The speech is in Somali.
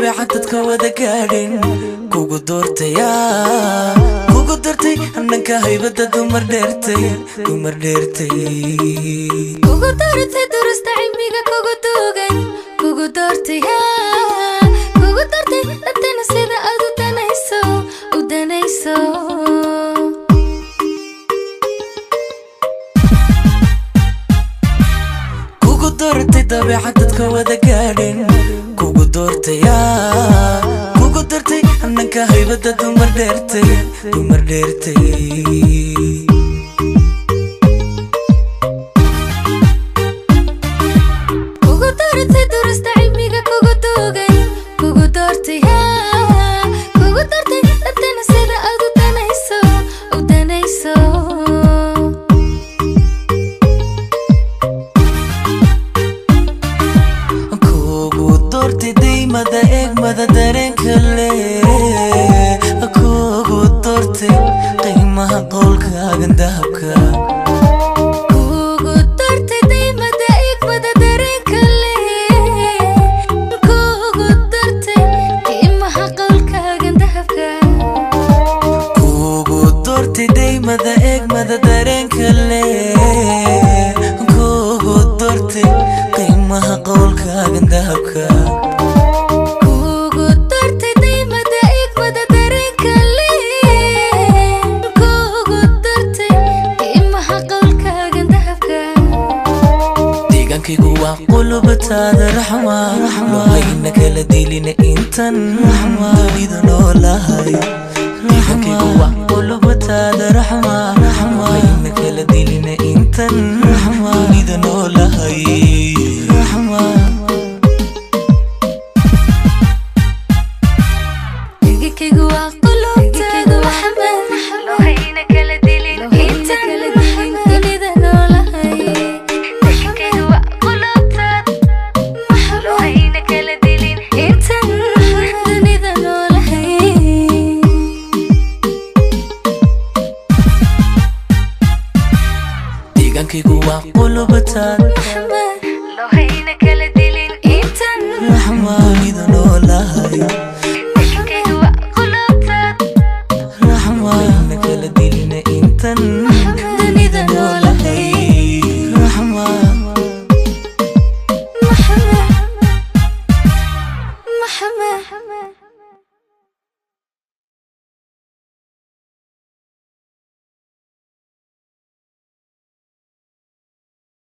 dabeecad dadka wada gaadhin kugu doortaya kugu doortay hananka haybada dumar dheertay dumar dheertay kugu doortay durasta cilmiga kugu duugay kugu doortay haa kugu doortay dadkana sida aad u danayso u danayso kugu doortay dabeecad dadka wada gaadhin kugu doortaya kugu doortay hananka haybada dumar dheertay dumar dheertay kugu doortay durasta cilmiga kugu duugay kugu doortay haa kugu doortay dadkana sida aad u danayso u danayso kugu doortay daymada eegmada dareenka leh kugu doortay qiimaha qowlkaagan dahabka kugu doortay daymada igmada dareenka leh kugu doortay qiimaha qowlkaagan dahabka kugu doortay daymada eegmada dareenka leh kugu doortay qiimaha qowlkaagan dahabka kugu doortay daymada igmada dareenka leh kugu doortay qiimaha qowlkaagan dahabka deegaankaygu waa qulubataada raxma lohayna kala dilina intan dunida noolahay deegaankaygu waa qulubataada raxma lohayna kala dilina intan dunida noolahay dhegekaygu waa qulubtaada maxamed lohayna kala dilin intan dunida noolahay dhegekaygu waa qulubtaada lohayna kala dilin intan dunida noolahay deegaankaygu waa qulubataada lohayna kala dilin intan raxma dunida noolahay dhegekaygu waa qulubtaada raxma lohayna kala dilina intan